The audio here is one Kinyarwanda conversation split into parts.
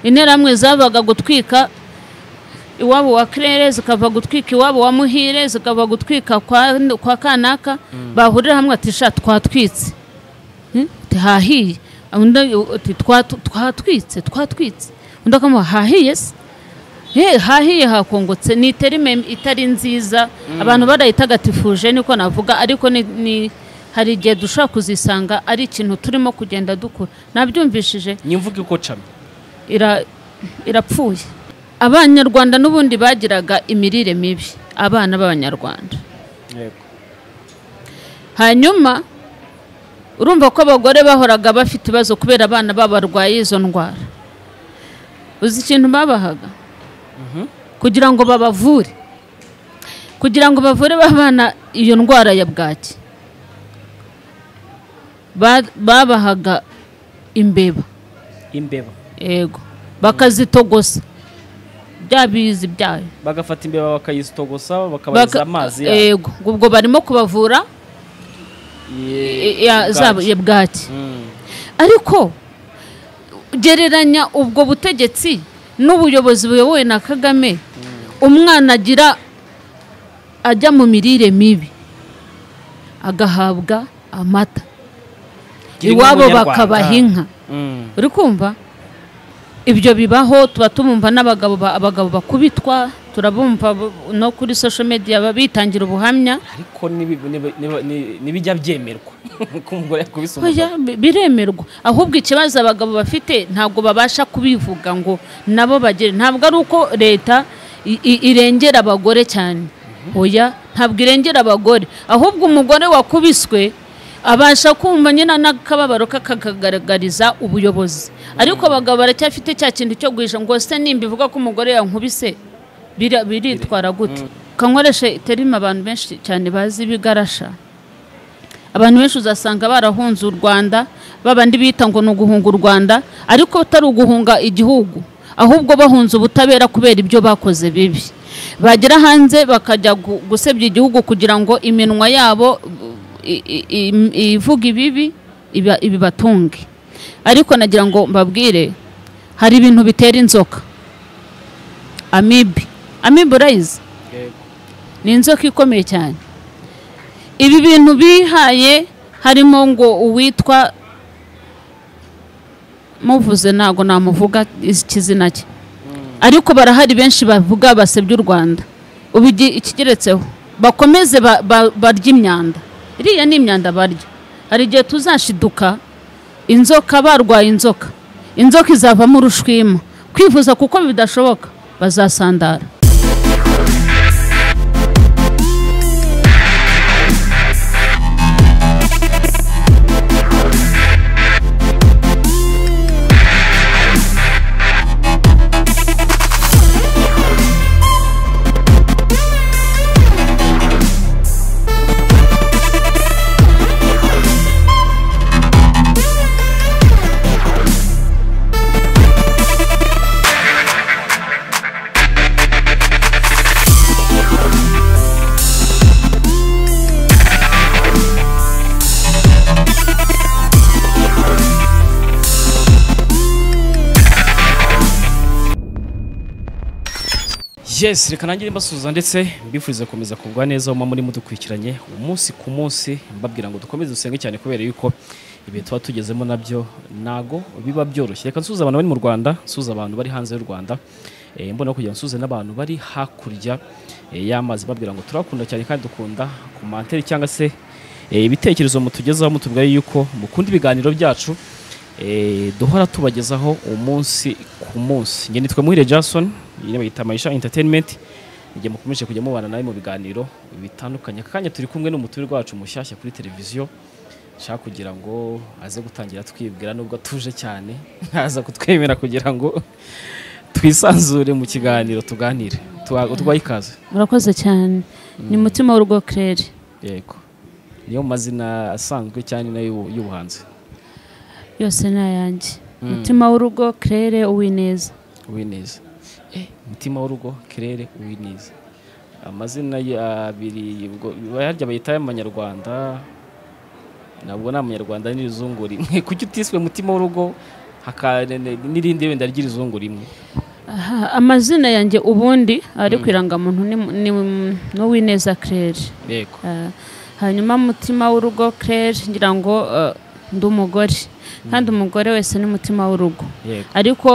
interahamwe zabaga gutwika iwabo wa kirere zikava gutwika iwabo wa muhire zikava gutwika kwa, kwa kanaka bahurira hamwe ati sha twatwitse Hmm? Ati, hahiye undi ati "Twatu- twatwitse twatwitse undi akamuha hahiye se He, hahiye hakongotse ni terime itari nziza abantu barayitagatifuje niko navuga ariko ni, ni hari igihe dushobora kuzisanga ari ikintu turimo kugenda dukura nabyumvishije nyimvuga uko camye ira- irapfuye abanyarwanda n'ubundi bagiraga imirire mibi abana b'abanyarwanda yego hanyuma urumva ko abagore bahoraga bafite ibibazo kubera abana babo barwaye izo ndwara uzi ikintu babahaga kugira ngo babavure kugira ngo bavure ba bana iyo ndwara ya bwaki Ba- babahaga imbeba imbeba yego bakazitogosa bya bizi byayo bagafata imbeba bakayizitogosa bakabariza Baka- amazi yayo. yego ubwo barimo kubavura Ye- ya- zabo- bwaki. ya bwaki Mm. ariko gereranya ubwo butegetsi n'ubuyobozi buyobowe na kagame umwana agira ajya mu mirire mibi agahabwa amata Gira inka iwabo Munyarwanda. bakabaha inka Mm. uri kumva ibyo bibaho tuba tumumva n'abagabo ba- abagabo bakubitwa turabumva bo- no kuri social media ba- bitangira ubuhamya ariko nibi- nibi- nibi- ni- nibijya byemerwa ko umugore yakubise umugabo Oya, bi- biremerwa ahubwo ikibazo abagabo bafite ntabwo babasha kubivuga ngo nabo bagere ntabwo ari uko leta i- i- irengera abagore cyane oya ntabwo irengera abagore ahubwo umugore wakubiswe abasha kumva nyine n'akababaro kakagaragariza ubuyobozi ariko abagabo baracyafite cya kintu cyo guhisha ngo se nimba ivuga ko umugore yankubise bira- biritwara gute kankoreshe terima abantu benshi cyane bazi ibigarasha abantu benshi uzasanga barahunze u rwanda babandi bita ngo ni uguhunga u rwanda ariko atari uguhunga igihugu ahubwo bahunze ubutabera kubera ibyo bakoze bibi bagera hanze bakajya gu- gusebya igihugu kugira ngo iminwa yabo i- i- i- ivuge ibibi iba- ibibatunge ariko nagira ngo mbabwire hari ibintu bitera inzoka amibe amibe urayizi Yego. ni inzoka ikomeye cyane ibi bintu bihaye harimo ngo uwitwa muvuze ntabwo namuvuga ikizina cye ariko barahari benshi bavuga basebya u rwanda ubu igi- ikigeretseho bakomeze ba- ba- barye imyanda iriya ni imyanda barya hari igihe tuzashiduka inzoka barwaye inzoka inzoka izavamo urushwima kwivuza kuko bidashoboka bazasandara yes reka nanjye mbasuhuza ndetse mbifuriza gukomeza kugwa neza muba muri mudukurikiranye umunsi ku munsi mbabwira ngo dukomeze dusenge cyane kubera yuko ibihe tuba tugezemo nabyo ntago biba byoroshye reka nsuhuza abantu bari mu rwanda nsuhuza abantu bari hanze y'u rwanda Eh, mbona kugira ngo nsuhuze n'abantu bari hakurya eh, y'amazi mbabwira ngo turakunda cyane kandi dukunda komantere cyangwa se eh, ibitekerezo mutugezaho mutubwira yuko mukunda ibiganiro byacu Eh, duhora tubagezaho umunsi ku munsi njye nitwa muhire jason nyine bayita mayisha entertainment njye mukomeje kujya mubana nawe mu biganiro bitandukanye aka kanya turi kumwe n'umuturirwa wacu mushyashya kuri televiziyo nshaka kugira ngo aze gutangira twibwira nubwo atuje cyane ntaza kutwemera kugira ngo twisanzure mu kiganiro tuganire Tuwa- utwaye ikaze murakoze cyane ni mutima w'urugo kirere yego niyo mu mazina asanzwe cyane nayo y'ubuhanzi yose ni ayanjye mutima w'urugo kirere uwineza Uwineza eh, mutima w'urugo kirere Uwineza amazina ye abiri ubwo barya bayita ay'amanyarwanda ntabwo ni amanyarwanda n'irizunguri kuki utiswe mutima w'urugo haka- ne- ne- n'irindi wenda ry'izungu rimwe Aha, amazina yanjye ubundi ari ku irangamuntu ni mu- ni mu- ni uwineza claire yego Ah, hanyuma mutima w'urugo claire ngira ngo ah, ndi umugore kandi umugore wese ni mutima w'urugo yego ariko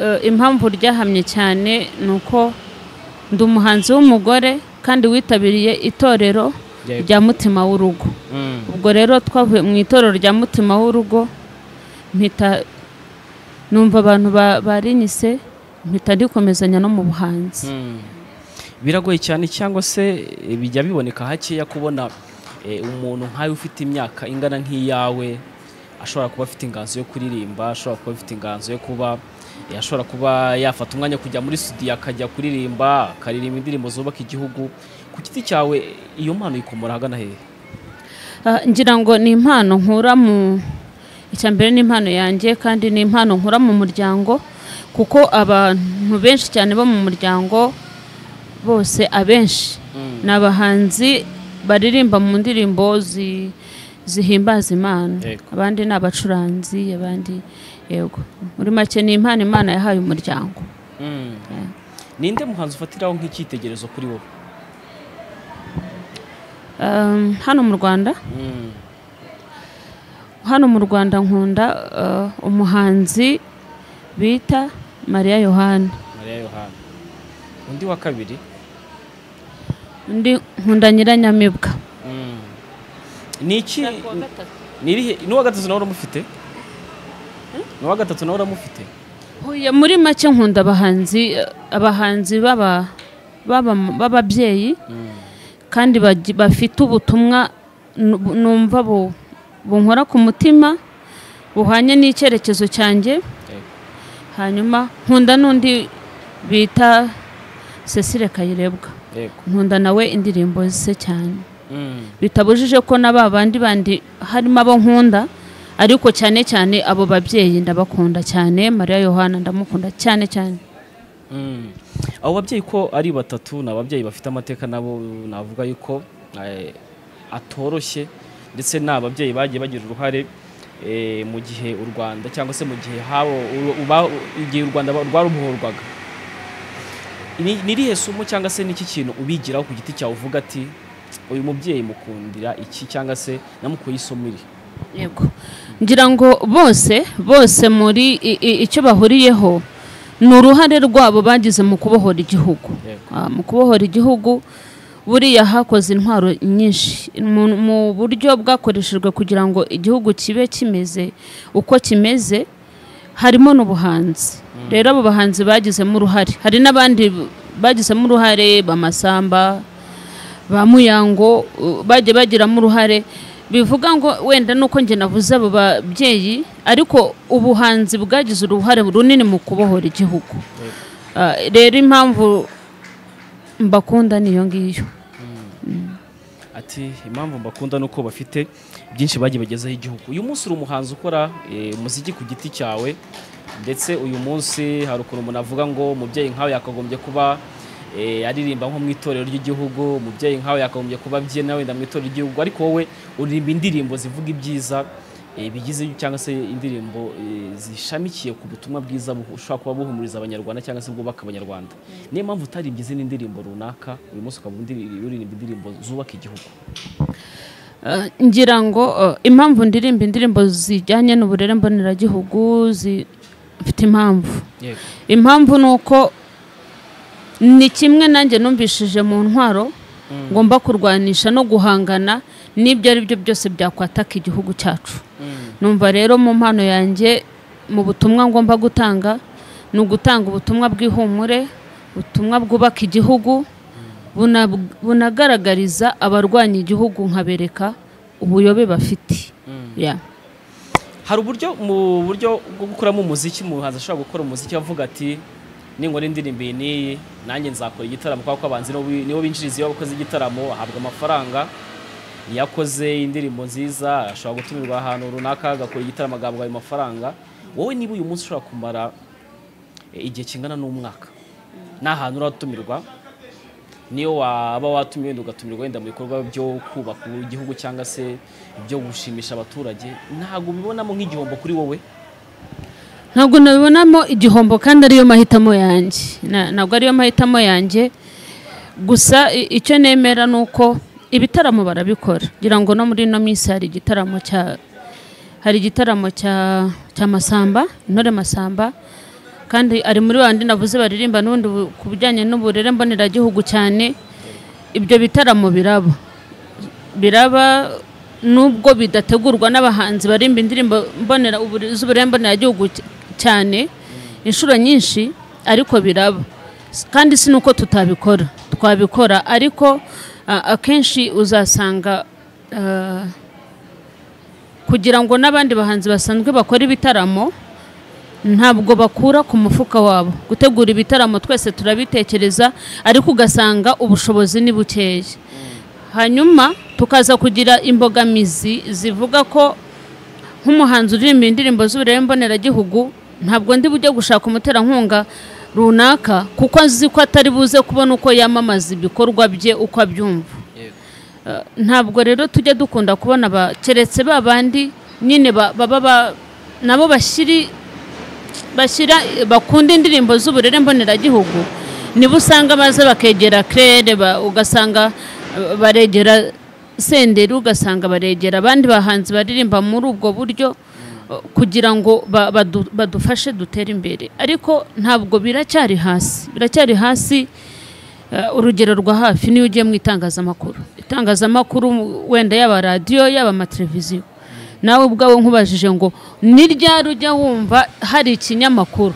eh, impamvu ryahamye cyane ni uko ndi umuhanzi w'umugore kandi witabiriye itorero Yego. rya mutima w'urugo Mm. ubwo rero twavuye mu itorero rya mutima w'urugo mpita numva abantu ba- barinyise mpita ndikomezanya no mu buhanzi Mm. biragoye cyane cyangwa se eh, bijya biboneka hakeya kubona eh, umuntu nkawe ufite imyaka ingana nk'iyawe ashobora kuba afite inganzo yo kuririmba ashobora kuba afite inganzo yo kuba eh, ashobora kuba yafata umwanya wo kujya muri studio akajya kuririmba akaririmba indirimbo zubaka igihugu ku giti cyawe iyo mpano yikomora ahagana hehe Ah, ngira ngo ni impano nkura mu icya mbere ni impano yanjye kandi ni impano nkura mu muryango kuko abantu benshi cyane bo mu muryango bose abenshi ni abahanzi baririmba mu ndirimbo zi- zihimbaza imana Yego. abandi ni abacuranzi abandi yego muri make ni impano imana yahaye umuryango Mm. ninde muhanzi ufatiraho nk'icyitegerezo kuri wowe Um, hano mu rwanda Mm. hano mu rwanda nkunda uh, umuhanzi bita mariya yohani mariya yohana undi wa kabiri undi nkunda nyiranyamibwa Mm. ni iki ni irihe- ni uwa gatatu nawe uramufite ni uwa gatatu nawe uramufite Oya, muri make nkunda abahanzi abahanzi b'aba- b'aba- b'ababyeyi kandi bagi- bafite ubutumwa nu- numva bu- bunkora ku mutima buhwanye n'icyerekezo cyanjye Yego. hanyuma nkunda n'undi bita cecile kayirebwa yego nkunda nawe indirimbo ze cyane Mm. bitabujije ko na ba bandi bandi harimo abo nkunda ariko cyane cyane abo babyeyi ndabakunda cyane mariya yohana ndamukunda cyane cyane Mm. abo babyeyi ko ari batatu ni ababyeyi bafite amateka nabo navuga yuko eh, atoroshye ndetse ni ababyeyi bagiye bagira uruhare eh, mu gihe u rwanda cyangwa se mu gihe habo u- uba- igihe u rwanda rwarubohorwaga Ni- ni irihe somo cyangwa se n'iki kintu ubigiraho ku giti cyawe uvuga ati uyu mubyeyi mukundira iki cyangwa se namukuye isomo iri yego ngira ngo bose bose muri i- i- icyo bahuriyeho ni uruhare rwabo bagize mu kubohora igihugu Yego. Ah, mu kubohora igihugu buriya hakoze intwaro nyinshi mu- mu buryo bwakoreshejwe kugira ngo igihugu kibe kimeze uko kimeze harimo n'ubuhanzi rero abo bahanzi bagizemo uruhare hari n'abandi b- bagizemo uruhare bamasamba ba muyango uh, bagiye bagiramo uruhare bivuga ngo wenda nuko njye navuze abo babyeyi ariko ubuhanzi bwagize uruhare runini mu kubohora igihugu Ah, rero impamvu mbakunda niyo ngiyo ati impamvu mbakunda nuko bafite byinshi bagiye bagezaho igihugu uyu munsi uri umuhanzi ukora eh, umuziki ku giti cyawe ndetse uyu munsi hari ukuntu umuntu avuga ngo umubyeyi nkawe yakagombye kuba eh, aririmba nko mu itorero ry'igihugu umubyeyi nkawe yakagombye kuba abyina wenda mu itorero ry'igihugu ariko wowe uririmba indirimbo zivuga ibyiza eh, bigize cyangwa se indirimbo eh, zishamikiye ku butumwa bwiza bu- bushobora kuba buhumuriza abanyarwanda cyangwa se bwubaka abanyarwanda niyo mpamvu utarimbye izindi ndirimbo runaka uyu munsi ukaba undi- uririmba indirimbo zubaka igihugu Ah, ngira ngo ah, impamvu ndirimba indirimbo zijyanye n'uburere mboneragihugu zi- mfite impamvu yego impamvu ni uko ni kimwe nanjye numvishije mu ntwaro ngomba kurwanisha no guhangana n'ibyo ari byo byose byakwataka igihugu cyacu numva rero mu mpano yanjye mu butumwa ngomba gutanga ni ugutanga ubutumwa bw'ihumure ubutumwa bwubaka igihugu buna- bunagaragariza abarwanya igihugu nkabereka ubuyobe bafite Yeah. hari uburyo mu buryo bwo gukoramo umuziki umuhanzi ashobora gukora umuziki avuga ati ningora indirimbo iyi n'iyi nanjye nzakora igitaramo kubera ko abanzi nibo bi- nibo binjiriza iyo bakoze igitaramo ahabwa amafaranga iyo akoze indirimbo nziza ashobora gutumirwa ahantu runaka agakora igitaramo agahabwa ayo mafaranga wowe niba uyu munsi ushobora kumara eh, igihe kingana n'umwaka ni ahantu uratumirwa niyo waba watumiwe wenda ugatumirwa wenda mu bikorwa byo kubaka igihugu cyangwa se byo gushimisha abaturage ntabwo ubibonamo nk'igihombo kuri wowe ntabwo nabibonamo igihombo kandi ariyo mahitamo yanjye Na- ntabwo ariyo mahitamo yanjye gusa i- icyo nemera ni uko ibitaramo barabikora kugira ngo no muri ino minsi hari igitaramo cya hari igitaramo cya cya masamba intore masamba kandi ari muri bandi navuze baririmba n'ubundi bu- ku bijyanye n'uburere mboneragihugu cyane ibyo bitaramo biraba biraba nubwo bidategurwa n'abahanzi barimba indirimbo mbonera ubure- z'uburere mboneragihugu cy- cyane inshuro nyinshi ariko biraba S- kandi si nuko tutabikora twabikora ariko a- akenshi uzasanga ah, kugira ngo n'abandi bahanzi basanzwe bakora ibitaramo ntabwo bakura ku mufuka wabo gutegura ibitaramo twese turabitekereza ariko ugasanga ubushobozi ni bukeya hanyuma tukaza kugira imbogamizi zivuga ko nk'umuhanzi uririmba indirimbo z'uburere mboneragihugu ntabwo ndi bujye gushaka umuterankunga runaka kuko azi ko atari buze kubona uko yamamaza ibikorwa bye uko abyumva Yego. Eh, ntabwo rero tujya dukunda kubona ba- keretse ba bandi nyine ba- baba ba- nabo bashyiri bashyira bakunda indirimbo z'uburere mboneragihugu nibo usanga baza bakegera kerere ugasanga eh, baregera senderi ugasanga baregera abandi bahanzi baririmba muri ubwo buryo eh, kugira ngo ba- badu- badufashe dutere imbere ariko ntabwo biracyari hasi biracyari hasi eh, urugero rwa hafi niyo ugiye mu itangazamakuru itangazamakuru wenda yaba radiyo yaba amateleviziyo nawe ubwawe nkubajije ngo ni ryari ujya wumva hari ikinyamakuru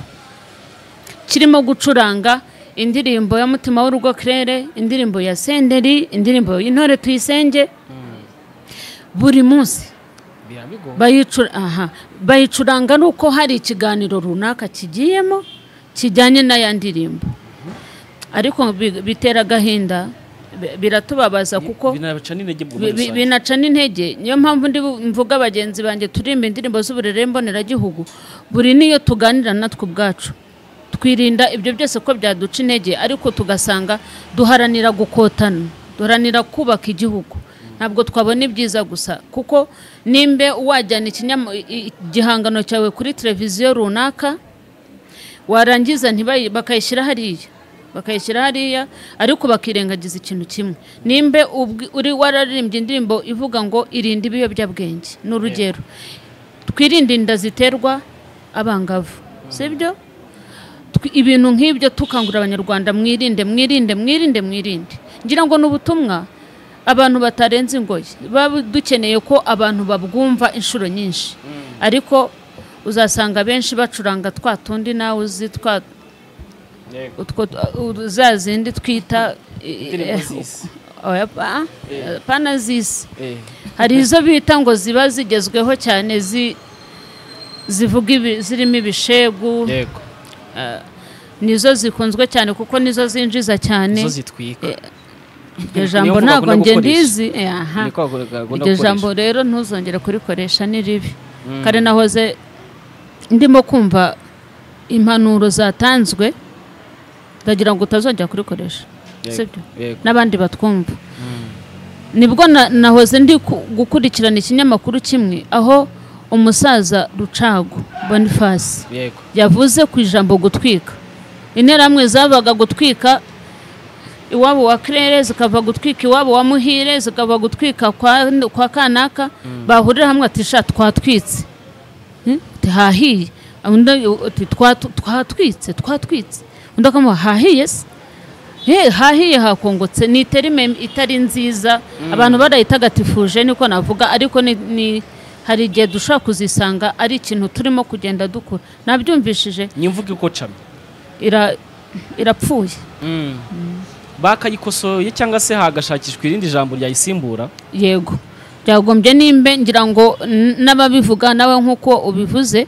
kirimo gucuranga indirimbo ya mutima w'urugo kirere indirimbo ya senderi indirimbo y'intore tuyisenge buri munsi birabigora bayicura aha bayicuranga ni uko hari ikiganiro runaka kigiyemo kijyanye n'aya ndirimbo ariko bi- bitera agahinda bi- biratubabaza kuko binabaca n'intege bwo bi- muri bi- rusange binaca n'intege niyo mpamvu ndi bu- mvuga bagenzi banjye turirimba indirimbo z'uburere mboneragihugu buri niyo tuganira natwe ubwacu twirinda ibyo byose ko byaduca intege ariko tugasanga duharanira gukotana duharanira kubaka igihugu ntabwo twabona ibyiza gusa kuko nimbe wajyana ikinyama- i- i- igihangano cyawe kuri televiziyo runaka warangiza ntibayi bakayishyira hariya bakayishyira hariya ariko bakirengagiza ikintu kimwe nimbe ubwi- uri wararirimbye indirimbo ivuga ngo irinde ibiyobyabwenge ni urugero twirinde inda ziterwa abangavu sibyo Twi- ibintu nk'ibyo tukangurira abanyarwanda mwirinde mwirinde mwirinde mwirinde ngira ngo ni ubutumwa abantu batarenze ingoyi baba dukeneye ko abantu babwumva inshuro nyinshi ariko uzasanga benshi bacuranga twa tundi nawe uzi twa Yego. utwo uh, za zindi twita Indirimbo z'isi. oya pa- pana z'isi Eh, hari izo bita ngo ziba zigezweho cyane zi- zivuga ibi- zirimo ibishegu yego nizo zikunzwe cyane kuko nizo zinjiza cyane zo zitwika iryo niyo jambo mvuga ntabwo agomba njye gukoresha. ndizi Eh, aha niko agomba iryo jambo gukoresha rero ntuzongere kurikoresha ni ribi kare nahoze ndimo kumva impanuro zatanzwe ndagira ngo utazongera kurikoresha Yego, sibyo yego. n'abandi batwumva nibwo na- nahoze ndi ku- gukurikirana ikinyamakuru kimwe aho umusaza rucago bonifasi yego yavuze ku ijambo gutwika interahamwe zabaga gutwika iwabo wa kirere zikava gutwika iwabo wa muhire zikava gutwika kwa, kwa kanaka bahurira hamwe ati sha twatwitse Hmm? Ati, hahiye undi ati "Twatu- twatwitse twatwitse undi akamuha hahiye se He, hahiye hakongotse ni terime itari nziza abantu barayitagatifuje niko navuga ariko ni, ni hari igihe dushobora kuzisanga ari ikintu turimo kugenda dukura nabyumvishije ni imvugo ikocamye ira, irapfuye bakayikosoye cyangwa se hagashakishwa irindi jambo ryayisimbura yego byagombye nimbe ngira ngo n- n'ababivuga nawe nk'uko ubivuze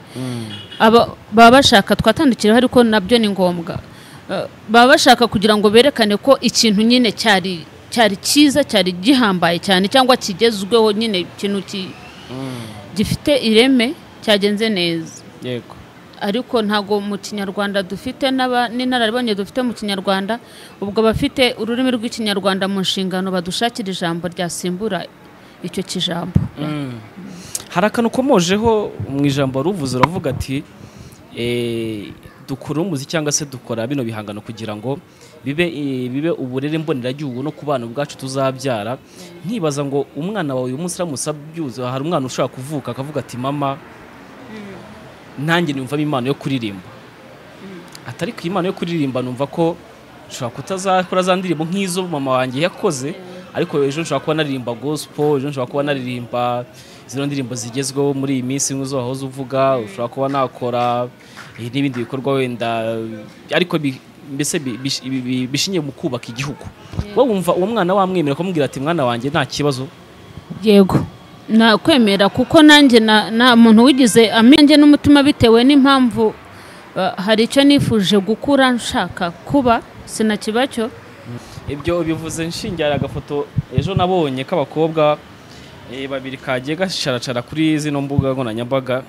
aba- baba bashaka twatandukiriyeho ariko nabyo ni ngombwa Eh, baba bashaka kugira ngo berekane ko ikintu nyine cyari cyari cyiza cyari gihambaye cyane cyangwa kigezweho nyine ikintu ki- gifite ireme cyagenze neza yego ariko ntago mu kinyarwanda dufite n'aba- n'inararibonye dufite mu kinyarwanda ubwo abafite ururimi rw'ikinyarwanda mu nshingano badushakira ijambo ryasimbura icyo kijambo hari akantu ukomojeho mu ijambo ruvuze uravuga ati eh, dukora umuzi cyangwa se dukora bino bihangano kugira ngo bibe eh, bibe uburere mboneragihugu no ku bana ubwacu tuzabyara nkibaza ngo umwana wawe uyu munsi uramusaba byuzuye hari umwana ushobora kuvuka akavuga ati mama nanjye numvamo impano yo kuririmba atari ku impano yo kuririmba numva ko nshobora kutazakora za ndirimbo nk'izo mama wanjye yakoze ariko ejo nshobora kuba naririmba gospel ejo nshobora kuba naririmba zino ndirimbo zigezweho muri iyi minsi nk'izo wahoze uvuga ushobora kuba nakora eh, n'ibindi bikorwa wenda ariko bi- mbese bi- bish- bi- bi- bishingiye mu kubaka igihugu wowe wumva uwo mwana wamwemera kumubwira ati mwana wanjye nta kibazo yego nakwemera kuko nanjye na- nta muntu wigize amenye n'umutima bitewe n'impamvu uh, hari icyo nifuje gukura nshaka kuba sinakibacyo ibyo bivuze nshingira agafoto ejo nabonye k'abakobwa eh, babiri kagiye gasharacara kuri zino mbuga nkoranyambaga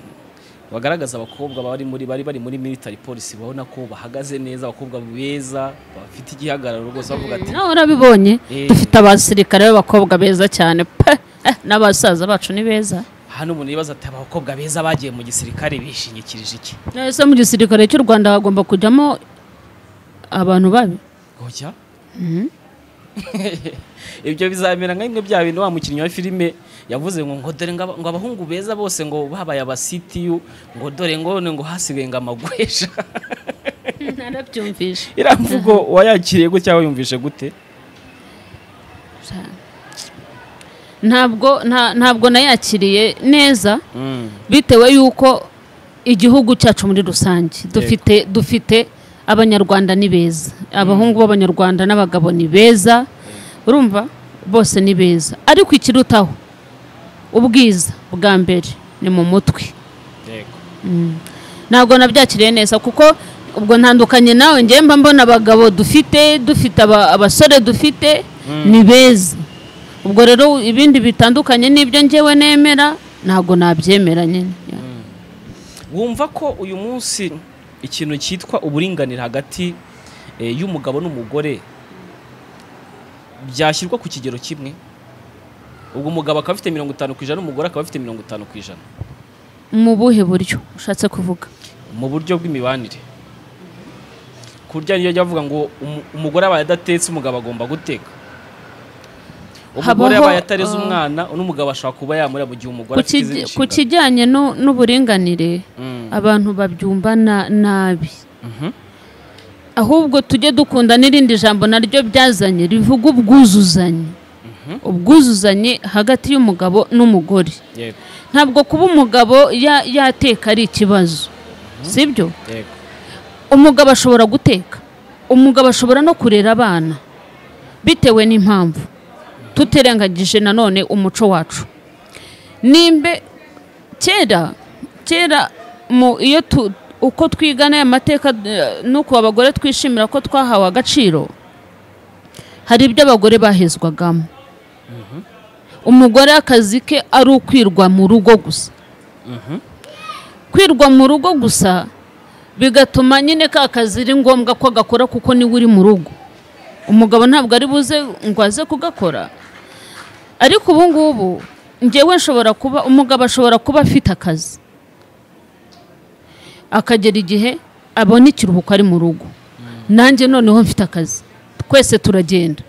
bagaragaza abakobwa bari muri bari bari muri military police babona ko bahagaze neza abakobwa beza bafite igihagararo rwose bavuga ati nawe urabibonye Eh. dufite abasirikare b'abakobwa beza cyane pe Eh, n'abasaza bacu ni beza hano umuntu yibaza ati "Aba bakobwa beza bagiye mu gisirikare bishingikirije iki ese mu gisirikare cy'u rwanda hagomba kujyamo abantu babi Oya. ibyo bizamera nka bimwe bya bintu wa mukinnyi wa filime yavuze ngo ngo dore ngo aba- ngo abahungu beza bose ngo babaye abasitiyu ngo dore ngo none ngo hasigaye ngo amagwesha narabyumvishe iriya mvugo wayakiriye gutya wayumvishe gute ntabwo nta- ntabwo nayakiriye neza bitewe y'uko igihugu cyacu muri rusange dufite dufite abanyarwanda ni beza abahungu b'abanyarwanda n'abagabo ni beza urumva bose ni beza ariko ikirutaho ubwiza bwa mbere ni mu mutwe yego ntabwo nabyakiriye neza kuko ubwo ntandukanye nawe ngewe mba mbona abagabo dufite dufite aba- abasore dufite ni beza ubwo rero ibindi bitandukanye n'ibyo ngewe nemera ntabwo nabyemera nyine wumva ko uyu munsi ikintu cyitwa uburinganire hagati eh, y'umugabo n'umugore byashyirwa ku kigero kimwe ubwo umugabo akaba afite mirongo itanu ku ijana n'umugore akaba afite mirongo itanu ku ijana mu buhe buryo ushatse kuvuga mu buryo bw'imibanire kurya niyo jya avuga ngo umu- umugore abaye adatetse umugabo agomba guteka umugore Habaho, abaye atareze uh, umwana n'umugabo ashobora kuba yamurira mu gihe umugore Ku afite kij- izindi ku nshingano. kijyanye nu- n'uburinganire Mm. abantu babyumva na- nabi Mhm. ahubwo tujye dukunda n'irindi jambo naryo byazanye rivuga ubwuzuzanye ubwuzuzanye hagati y'umugabo n'umugore Yego, ntabwo kuba umugabo ya- yateka ari ikibazo sibyo yego. umugabo ashobora guteka umugabo ashobora no kurera abana bitewe n'impamvu tutirengagije nanone umuco wacu nimbe kera kera mu iyo tu- uko twigana aya mateka eh, n'uko abagore twishimira ko twahawe agaciro hari ibyo abagore bahezwagamo umugore akazi ke ari ukwirwa mu rugo gusa kwirwa mu rugo gusa bigatuma nyine ka kazi ari ngombwa ko agakora kuko niwe uri mu rugo umugabo ntabwo ari buze ngo aze kugakora ariko ubu ngubu ngewe nshobora kuba umugabo ashobora kuba afite akazi akagera igihe abona ikiruhuko ari mu rugo nanjye noneho mfite akazi twese turagenda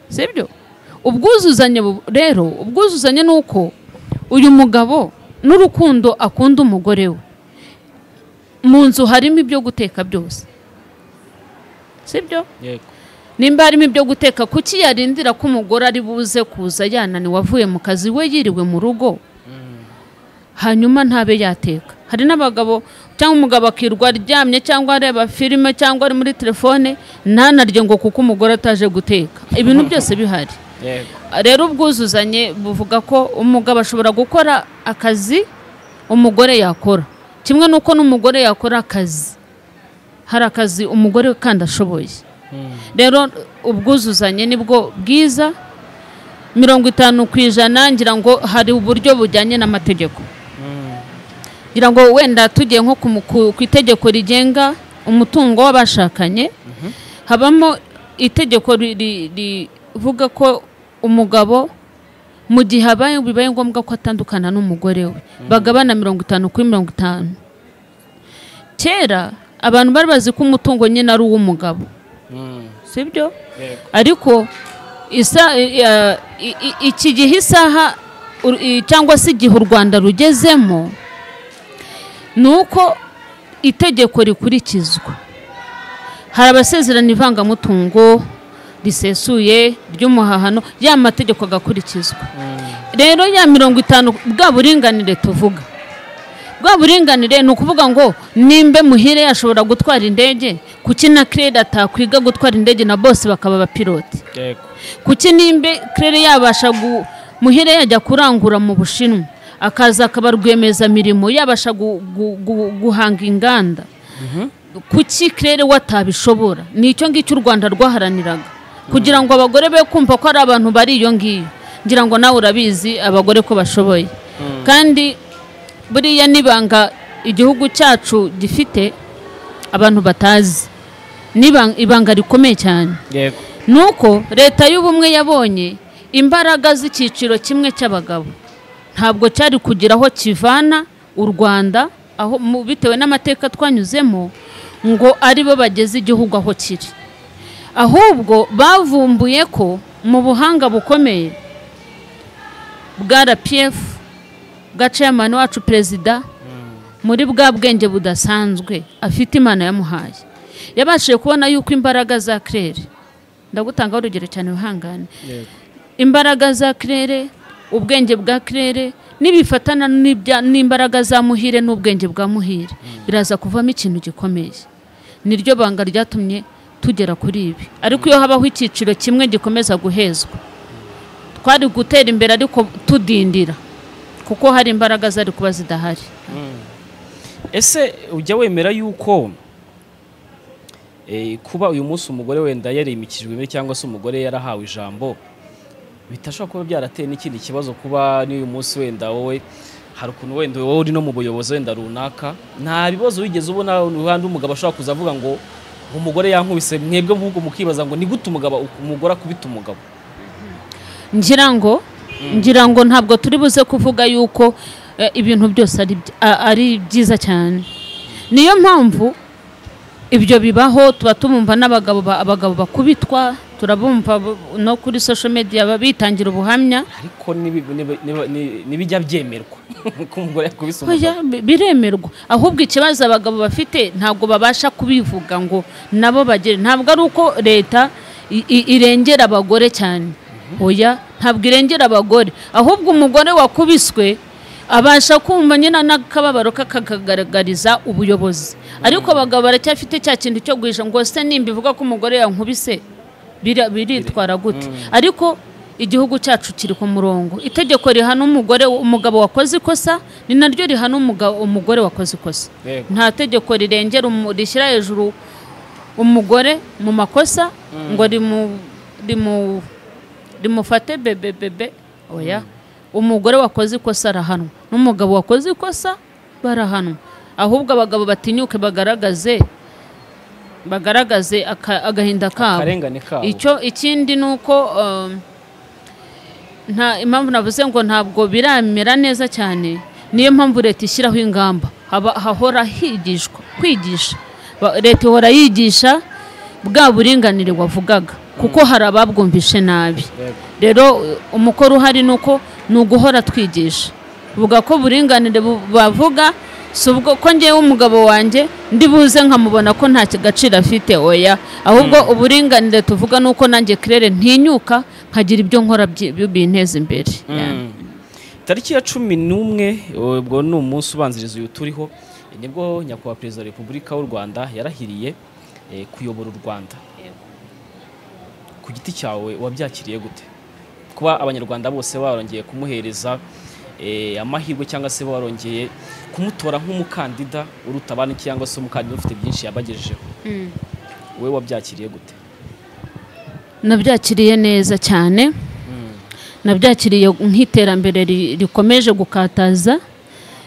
sibyo ubwuzuzanye bu- rero ubwuzuzanye ni uko uyu mugabo n'urukundo akunda umugore we mu nzu harimo ibyo guteka byose sibyo yego nimba harimo ibyo guteka kuki yarindira ko umugore ari buze kuza yananiwe avuye mu kazi we yiriwe mu rugo hanyuma ntabe yateka hari n'abagabo cyangwa umugabo akirwa aryamye cyangwa areba filime cyangwa ari muri telefone ntanarye ngo kuko umugore ataje guteka ibintu byose bihari yego rero ubwuzuzanye buvuga ko umugabo ashobora gukora akazi umugore yakora kimwe n'uko n'umugore yakora akazi hari akazi umugore we kandi ashoboye rero ubwuzuzanye nibwo bwiza mirongo itanu ku ijana ngira ngo hari uburyo bujyanye n'amategeko ngira ngo wenda tugiye nko ku mu- ku- ku itegeko rigenga umutungo w'abashakanye habamo itegeko ri- ri- rivuga ko umugabo mu gihe habaye bibaye ngombwa ko atandukana n'umugore we bagabana mirongo itanu kuri mirongo itanu kera abantu bari bazi ko umutungo nyine ari uw'umugabo sibyo Yego. ariko isa- eh, i- i- iki gihe isaha u- i- cyangwa se igihe u rwanda rugezemo ni uko itegeko rikurikizwa hari abasezerana ivangamutungo risesuye ry'umuhahano ya mategeko agakurikizwa rero ya mirongo itanu bwa buringanire tuvuga bwa buringanire ni ukuvuga ngo nimba muhire yashobora gutwara indege kuki na kirere atakwiga gutwara indege na bose bakaba abapilote Yego. kuki nimba kirere yabasha gu muhire yajya kurangura mu bushinwa akaza akaba rwiyemezamirimo yabasha gu- gu- gu- guhanga inganda kuki kirere we atabishobora ni icyo ngicyo u rwanda rwaharaniraga kugira ngo abagore be kumva ko ari abantu bari iyo ngiyo ngira ngo nawe urabizi abagore ko bashoboye kandi buriya n'ibanga igihugu cyacu gifite abantu batazi ni ibang- ibanga rikomeye cyane Yego. ni uko leta y'ubumwe yabonye imbaraga z'icyiciro kimwe cy'abagabo ntabwo cyari kugira aho kivana u rwanda aho mu- bitewe n'amateka twanyuzemo ngo aribo bageze igihugu aho kiri ahubwo bavumbuye ko mu buhanga bukomeye bwa rpf bwa chairman wacu perezida muri bwa bwenge budasanzwe afite imana yamuhaye yabashije kubona yuko imbaraga za kirere ndagutangaho urugero cyane wihangane Yego. imbaraga za kirere ubwenge bwa kirere nibifatana n'ibya- n'imbaraga za muhire n'ubwenge bwa muhire biraza kuvamo ikintu gikomeye niryo banga ryatumye tugera kuri ibi ariko iyo habaho icyiciro kimwe gikomeza guhezwa twari gutera imbere ariko tudindira kuko hari imbaraga zari kuba zidahari ese ujya wemera yuko eh, kuba uyu munsi umugore wenda yarimikijwe imbere cyangwa se umugore yarahawe ijambo bitashobora kuba byarateye n'ikindi kibazo kuba n'uyu munsi wenda wowe hari ukuntu wenda wowe uri no mu buyobozi wenda runaka nta bibazo wigeze ubona uruhande umugabo ashobora kuza avuga ngo umugore yankubise mwebwe ahubwo mukibaza ngo ni gute umugabo umugore akubita umugabo ngira ngo ngira ngo ntabwo turi buze kuvuga yuko eh, ibintu byose ari by- a- ari byiza cyane niyo mpamvu ibyo bibaho tuba tumumva n'abagabo ba- abagabo bakubitwa turabumva bu- no kuri social media ba- bitangira ubuhamya ariko nibi- nibi- nibi- nibi- nibijya byemerwa ko umugore yakubise umugabo Oya, bi- biremerwa ahubwo ikibazo abagabo bafite ntabwo babasha kubivuga ngo nabo bagere ntabwo ari uko leta i- i- irengera abagore cyane oya ntabwo irengera abagore ahubwo umugore wakubiswe abasha kumva nyine n'akababaro kakagaragariza ubuyobozi ariko abagabo baracyafite cya kintu cyo guhisha ngo se nimba ivuga ko umugore yankubise bira- biritwara gute ariko igihugu cyacu kiri ku murongo itegeko rihana umugore umugabo wakoze ikosa ni naryo rihana umuga- umugore wakoze ikosa Yego. nta tegeko rirengera umu- rishyira hejuru umugore mu makosa ngo rimu- rimu- rimufate bebe bebe oya umugore wakoze ikosa arahanwa n'umugabo wakoze ikosa barahanwa ahubwo abagabo batinyuke bagaragaze bagaragaze aka- agahinda kabo akarengane kabo icyo ikindi ni uko um, nta impamvu navuze ngo ntabwo biramera neza cyane niyo mpamvu leta ishyiraho ingamba haba hahora higishwa kwigisha Ba- leta ihora yigisha bwa buringanire wavugaga kuko hari ababwumvishe nabi Yego. rero uh, umukoro uhari ni uko ni uguhora twigisha vuga ko buringanire bu- bavuga si ubwo ko ngewe umugabo wanjye ndi buze nkamubona ko nta gaciro afite oya ahubwo uburinganire tuvuga ni uko nanjye kirere ntinyuka nkagira ibyo nkora byi- binteza imbere Yani. tariki ya cumi n'umwe ubwo ni umunsi ubanziriza uyu turiho nibwo nyakubahwa perezida wa repubulika w'u rwanda yarahiriye eh, kuyobora u rwanda ku giti cyawe wabyakiriye gute kuba abanyarwanda bose barongeye kumuhereza eh, amahirwe cyangwa se barongeye kumutora nk'umukandida uruta abandi cyangwa se umukandida ufite byinshi yabagejejeho we wabyakiriye gute nabyakiriye neza cyane nabyakiriye nk'iterambere ri- rikomeje gukataza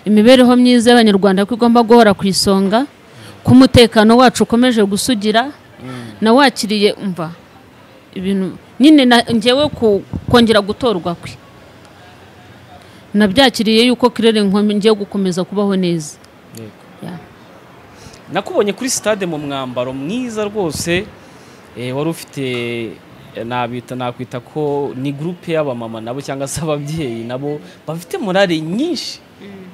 imibereho myiza y'abanyarwanda ko igomba guhora ku isonga ko umutekano wacu ukomeje gusugira nawakiriye mva ibintu nyine na- ngewe ku- kongera gutorwa kwe nabyakiriye yuko kirere ngiye gukomeza kubaho neza Yego. Ya. nakubonye kuri sitade mu mwambaro mwiza rwose eh, wari ufite eh, nabita nakwita ko ni gurupe y'abamama nabo cyangwa se ababyeyi nabo bafite morale nyinshi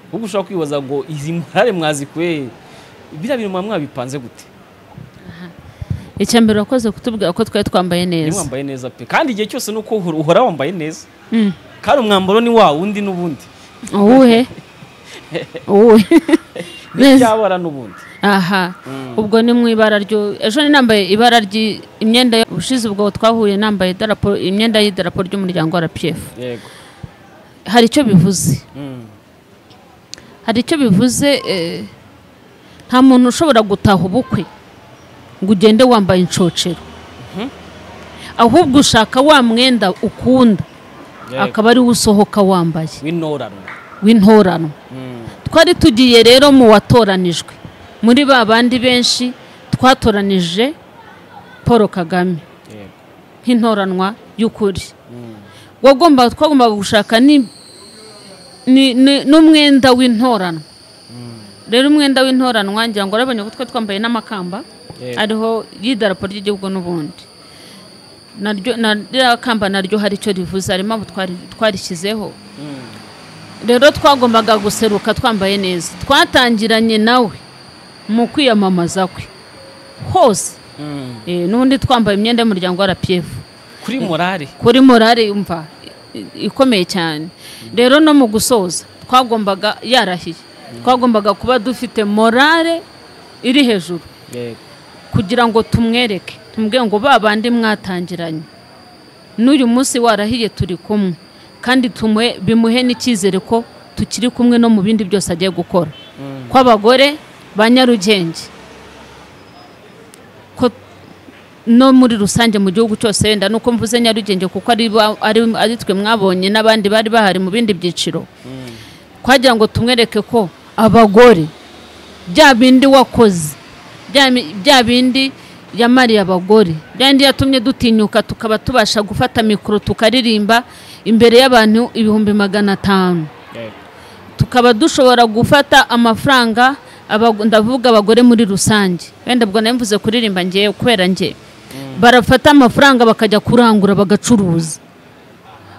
ahubwo ushobora kwibaza ngo izi morale mwazikuye biriya bintu muba mwabipanze gute icya mbere wakoze kutubwira ko twari twambaye niba neza wambaye neza pe kandi igihe cyose ni uko uhora- uhora wambaye neza Mm. kandi umwambaro ni wa wundi n'ubundi uwuhe uwuhe neza n'ibyabara n'ubundi aha ubwo ni mu ibara ryo ejo ni nambaye ibara ry imyenda ubushize ubwo twahuye nambaye idarapo- imyenda y'idarapo ry'umuryango wa rpf yego hari icyo bivuze Mm. hari icyo bivuze eh, nta muntu ushobora gutaha ubukwe ngo ugende wambaye inshocero ahubwo ushaka wa mwenda ukunda Yego. akaba ari wo usohoka wambaye w'intorano w'intorano Mm. twari tugiye rero mu watoranijwe muri ba bandi benshi twatoranije paul kagame yego nk'intoranwa y'ukuri wagomba twagombaga gushaka ni- ni- ni- n'umwenda w'intoranwa rero umwenda w'intoranwa ngira ngo urabonye ko twari twambaye n'amakamba Yego. ariho y'idarapo ry'igihugu n'ubundi naryo na- ririya kamba naryo hari icyo rivuze harimo abo twari- twarishyizeho rero twagombaga guseruka twambaye neza twatangiranye nawe mu kwiyamamaza kwe hose Mm. Eh, n'ubundi twambaye imyenda y'umuryango wa rpf kuri morale kuri morale yumva i- ikomeye cyane rero no mu gusoza twagombaga yarahiye twagombaga kuba dufite morale iri hejuru yego kugira ngo tumwereke tumubwire ngo ba bandi mwatangiranye n'uyu munsi warahiye turi kumwe kandi tumuhe bimuhe n'icyizere ko tukiri kumwe no mu bindi byose agiye gukora kw'abagore ba nyarugenge ko no muri rusange mu gihugu cyose wenda nuko mvuze nyarugenge kuko ari ba- ari- ari twe mwabonye n'abandi bari bahari mu bindi byiciro kwagira ngo tumwereke ko abagore bya bindi wakoze bya mi- bya bindi yamariye abagore bya bindi yatumye dutinyuka tukaba tubasha gufata mikoro tukaririmba imbere y'abantu ibihumbi magana atanu yego tukaba dushobora gufata amafaranga abago- ndavuga abagore muri rusange wenda ubwo nari mvuze kuririmba ngewe kubera nge barafata amafaranga bakajya kurangura bagacuruza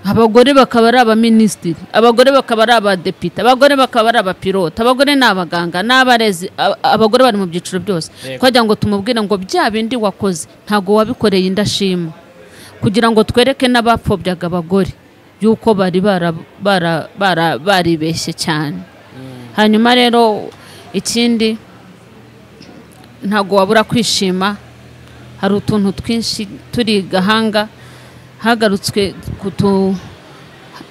abagore bakaba ari abaminisitiri abagore bakaba ari abadepite abagore bakaba ari abapilote abagore ni abaganga ni abarezi a- abagore bari mu byiciro byose Yego. twagira ngo tumubwire ngo bya bindi wakoze ntabwo wabikoreye indashima kugira ngo twereke n'abapfobyaga abagore yuko bari bara- bara- bara- baribeshye cyane hanyuma rero ikindi ntabwo wabura kwishima hari utuntu twinshi turi gahanga hagarutswe ku tu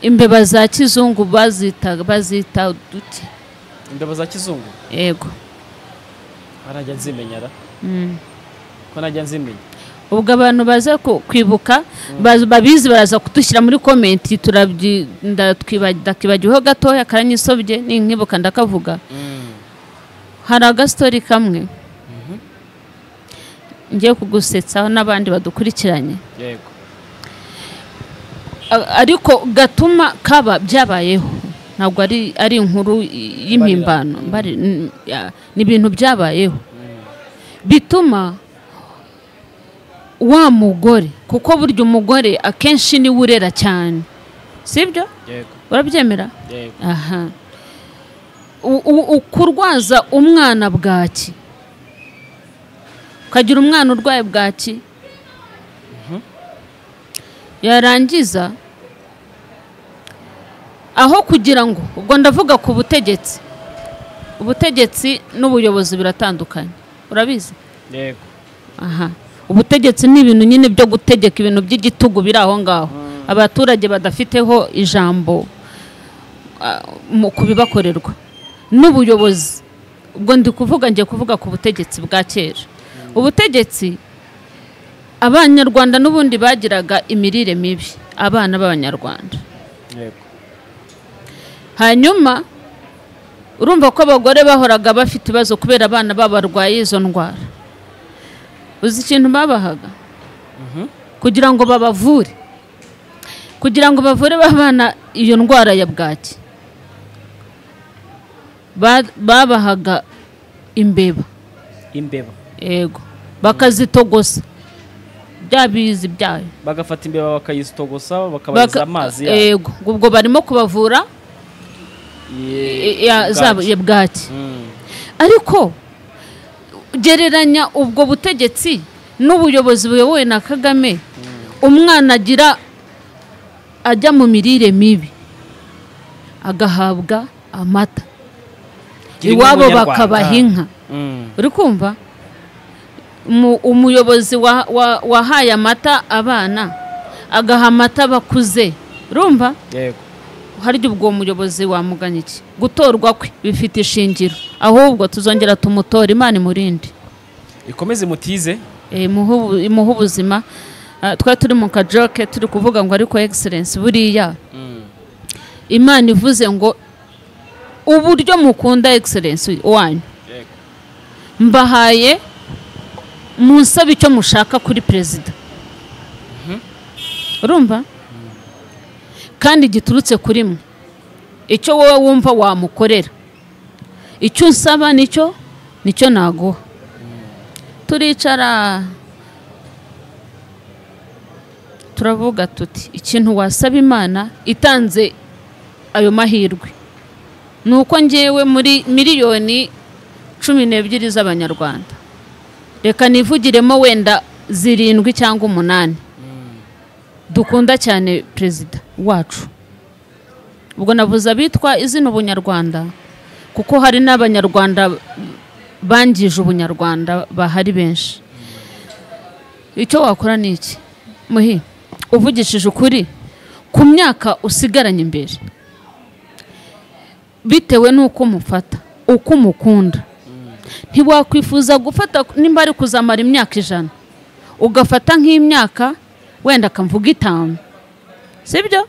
imbeba za kizungu bazita bazita duke imbeba za kizungu yego ko najya nzimenyara ko najya nzimenya ubwo abantu baza ku- kwibuka baza- babizi baraza kudushyira muri komenti turabyi- ndatwiba- ndakibagiweho gatoya karanyisobye ninkibuka ndakavuga hari agastori kamwe ngiye kugusetsa n'abandi badukurikiranye yego A- ariko gatuma kaba byabayeho ntabwo ari ari inkuru y- y'impimbano Mbari- n- ya- ni ibintu byabayeho bituma wa mugore kuko burya umugore akenshi niwe urera cyane sibyo yego urabyemera yego aha U- u- u- kurwaza umwana bwaki ukagira umwana urwaye bwaki yarangiza aho kugira ngo ubwo ndavuga ku butegetsi ubutegetsi n'ubuyobozi biratandukanye urabizi yego aha ubutegetsi ni ibintu nyine byo gutegeka ibintu by'igitugu biri aho ngaho abaturage badafiteho ijambo ah, mu- ku bibakorerwa n'ubuyobozi ubwo ndi kuvuga ngiye kuvuga ku butegetsi bwa kera ubutegetsi abanyarwanda n'ubundi bagiraga imirire mibi abana b'abanyarwanda yego hanyuma urumva ko abagore bahoraga bafite ibibazo kubera abana babo barwaye izo ndwara uzi ikintu babahaga kugira ngo babavure kugira ngo bavure ba bana iyo ndwara ya bwaki Ba- babahaga imbeba imbeba yego bakazitogosa bya bizi byayo bagafata imbeba bakayisitogosa bakabagiza amazi yabo. yego ubwo barimo kubavura Ye- i- ya- zabo- ubwaki. ya bwaki Mm. ariko gereranya ubwo butegetsi n'ubuyobozi buyobowe na kagame umwana agira ajya mu mirire mibi agahabwa amata Gira inka iwabo Munyarwanda. bakabaha inka Mm. uri kumva Umu- umuyobozi wa- wa- wahaye amata abana agaha amata abakuze urumva yego harya ubwo muyobozi wamuganye iki gutorwa kwe bifite ishingiro ahubwo tuzongera tumutora imana imurinde ikomeze mutize Eh, imuhe imuhe ubuzima Ah, twari turi mu kajoke turi kuvuga ngo ariko egiserensi buriya imana ivuze ngo uburyo mukunda egiserensi wanyu Yego. mbahaye munsabe icyo mushaka kuri perezida urumva kandi giturutse kuri mwe icyo wowe wumva wamukorera icyo usaba nicyo nicyo naguha turicara turavuga tuti ikintu wasaba imana itanze ayo mahirwe ni uko ngewe muri miliyoni cumi n'ebyiri z'abanyarwanda reka nivugiremo wenda zirindwi cyangwa umunani dukunda cyane perezida wacu ubwo navuze abitwa izina ubunyarwanda kuko hari n'abanyarwanda bangije ubunyarwanda bahari benshi icyo wakora ni iki muhi uvugishije ukuri ku myaka usigaranye imbere bitewe n'uko umufata uko umukunda ntiwakwifuza gufata nimba ari kuzamara imyaka ijana ugafata nk'imyaka wenda akamvuga itanu sibyo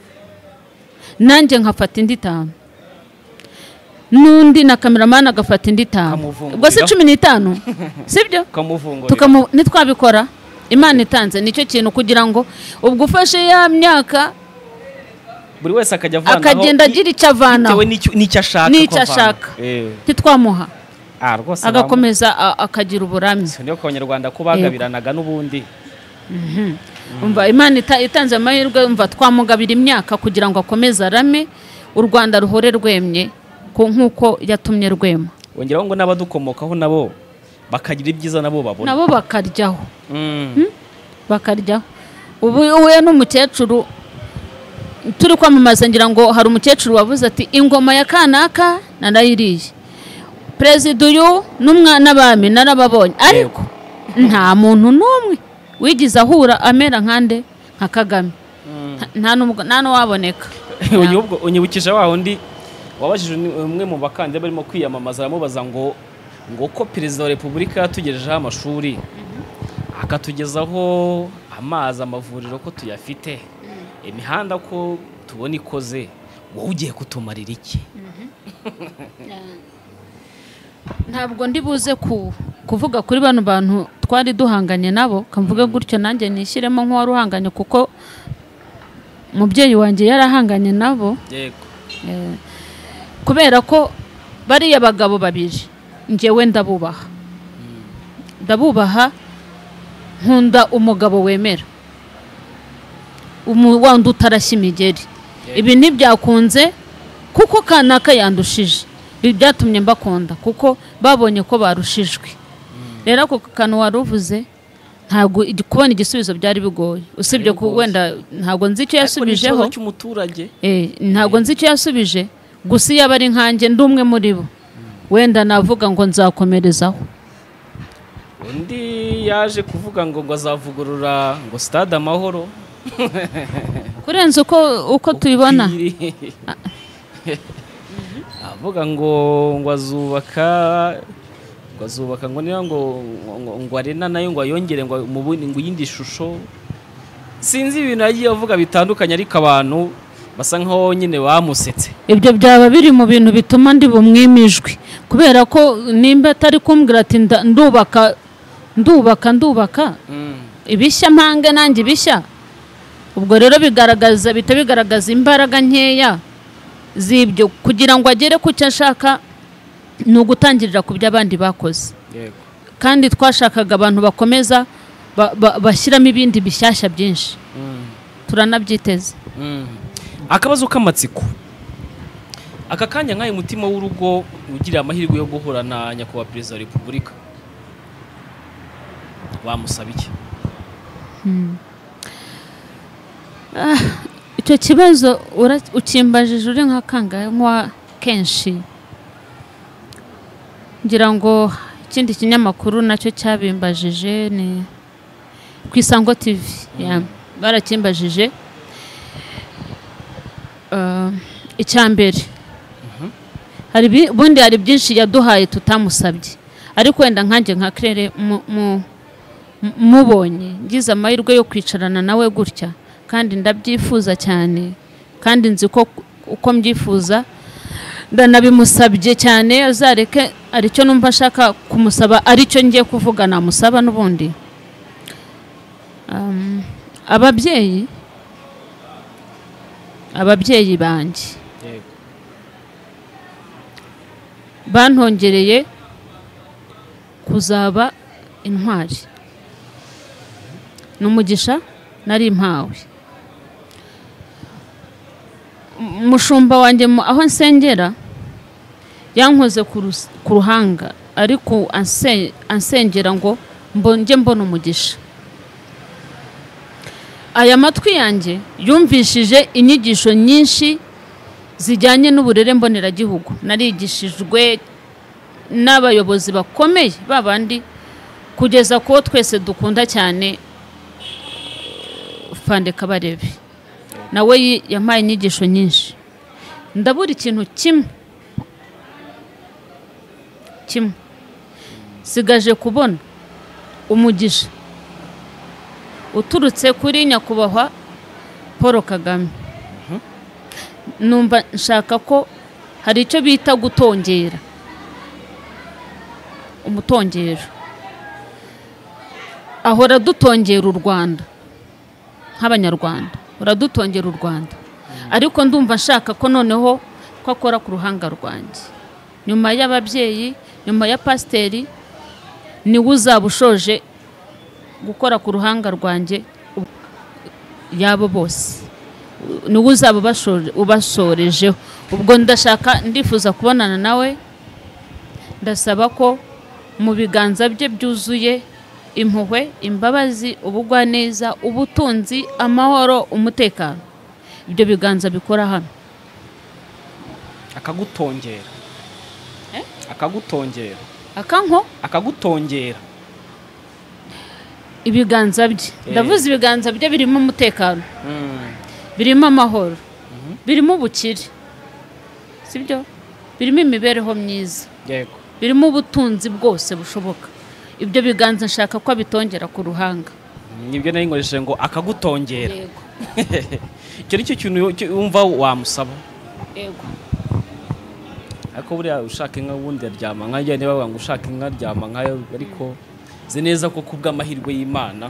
nanjye nkafata indi itanu n'undi na kameramani agafata indi itanu Ukamuvungurira. ubwo si cumi n'itanu sibyo ukamuvungurira tukamu ntitwabikora imana itanze nicyo kintu kugira ngo ubwo ufashe ya myaka buri wese akajya avanaho akagenda i- agira icyo avanaho bitewe n'icyo- n'icyo ashaka N'icyo ko avana. ashaka. Eh. ntitwamuha Ah, rwose bamwe- agakomeza a- akagira uburamye niyo ku banyarwanda ko bagabiranaga n'ubundi umva imana ita- itanze amahirwe umva twamugabira imyaka kugira ngo akomeze arame u rwanda ruhore rwemye ku- nk'uko yatumye rwema wongeraho ngo n'abadukomokaho nabo bakagira ibyiza nabo babona nabo bakaryaho Mm. bakaryaho ubu uhuye n'umukecuru turi kwamamaza ngira ngo hari umukecuru wavuze ati ingoma ya kanaka narayiriye perezida uyu n'umwana n'abami narababonye ariko nta muntu n'umwe wigeze ahura amera nkande nka kagame Mm. Nta- nta n'ubwo- nta n'uwaboneka Uyu ubwo unyibukije wa wundi wabajije ni- umwe mu bakandida barimo kwiyamamaza aramubaza ngo ngo ko perezida wa repubulika yatugejejeho amashuri akatugezaho amazi amavuriro ko tuyafite imihanda ko tubona ikoze wowe ugiye kutumarira iki ntabwo ndi buze ku kuvuga kuri bano bantu twari duhanganye nabo kamvuge gutyo nanjye nishyiremo nk'uwari uhanganye kuko umubyeyi wanjye yarahanganye nabo yego eh, kubera ko bariya bagabo babiri ngewe ndabubaha ndabubaha nkunda umugabo wemera umu- wandi utarashya imigeri ibi ntibyakunze kuko kanaka yandushije ibi byatumye mbakunda kuko babonye ko barushijwe rero ako kantu wari uvuze ntabwo igi- kubona igisubizo byari bigoye usibye ku bigoye. wenda ntabwo nzi icyo Ariko ni ikibazo yasubijeho cy'umuturage Eh, ntabwo nzi icyo yasubije gusa iyo aba ari nkanjye ndi umwe muri bo wenda navuga ngo nzakomerezaho undi yaje kuvuga ngo ngo azavugurura ngo stade amahoro kurenza uko uko tubibona Kwiri. avuga ngo ngo azubaka ngo azubaka ngo niba ngo ngo- ngo arena nayo ngo ayongere ngo mu bundi ngo yindi shusho sinzi ibintu yagiye avuga bitandukanye ariko abantu basa nkaho nyine bamusetse ibyo byaba biri mu bintu bituma ndi bumwimijwe kubera ko nimba atari kumbwira ati nda- ndubaka ndubaka ndubaka ibishya mpange nanjye ibishya ubwo rero bigaragaza bihita bigaragaza imbaraga nkeya z'ibyo kugira ngo agere ku cyo ashaka ni ugutangirira ku byo abandi bakoze kandi twashakaga abantu bakomeza ba- ba- bashyiramo ibindi bishyashya byinshi turanabyiteze akabazo k'amatsiko aka kanya nk'ayo mutima w'urugo ugira amahirwe yo guhura na nyakubahwa perezida wa repubulika wamusaba iki icyo kibazo ura- ukimbajije uri nka kangankwa kenshi ngira ngo ikindi kinyamakuru nacyo cyabimbajije ni ku isango tv ya- barakimbajije Ah, icya mbere hari bi- ubundi hari byinshi yaduhaye tutamusabye ariko wenda nkanjye nka kirere mubonye ngize amahirwe yo kwicarana nawe gutya kandi ndabyifuza cyane kandi nzi ko uko mbyifuza ndanabimusabye cyane azareke aricyo numva ashaka kumusaba aricyo ngiye kuvuga namusaba n'ubundi Um, ababyeyi ababyeyi banjye bantongereye kuzaba intwari ni umugisha nari mpawe M- mushumba wanjye mu- aho nsengera yankoze ku rus- ku ruhanga ariko anse- ansengera ngo mbo- njye mbona umugisha aya matwi yanjye yumvishije inyigisho nyinshi zijyanye n'uburere mboneragihugu narigishijwe n'abayobozi bakomeye babandi kugeza kuwo twese dukunda cyane fande kabarebe nawe yi- yampaye inyigisho nyinshi ndabura ikintu kimwe kimwe sigaje kubona umugisha uturutse kuri nyakubahwa paul kagame numva nshaka ko hari icyo bita gutongera umutongero ahora dutongera u rwanda nk'abanyarwanda uradutongera u rwanda ariko ndumva nshaka ko noneho ko akora ku ruhanga rwanjye nyuma y'ababyeyi nyuma ya pasiteri niwe uzaba ushoje gukora ku ruhanga rwanjye u- yabo bose niwe uzaba ubashoje- ubasorejeho ubwo ndashaka ndifuza kubonana nawe ndasaba ko mu biganza bye byuzuye impuhwe imbabazi ubugwaneza ubutunzi amahoro umutekano ibyo biganza bikora hano akagutongera Eh? akagutongera akanko akagutongera ibiganza bye ndavuze ibiganza bye birimo umutekano birimo amahoro birimo ubukire sibyo birimo imibereho myiza yego birimo ubutunzi bwose bushoboka ibyo biganza nshaka ko abitongera ku ruhanga nibyo nari nkoresheje ngo akagutongera icyo ni cyo kintu cyo wumva wamusaba yego ariko buriya ushaka inka wundi aryama nka njye niba bavuga ngo ushaka inka aryama nkayo ariko nzi neza ko kubw'amahirwe y'imana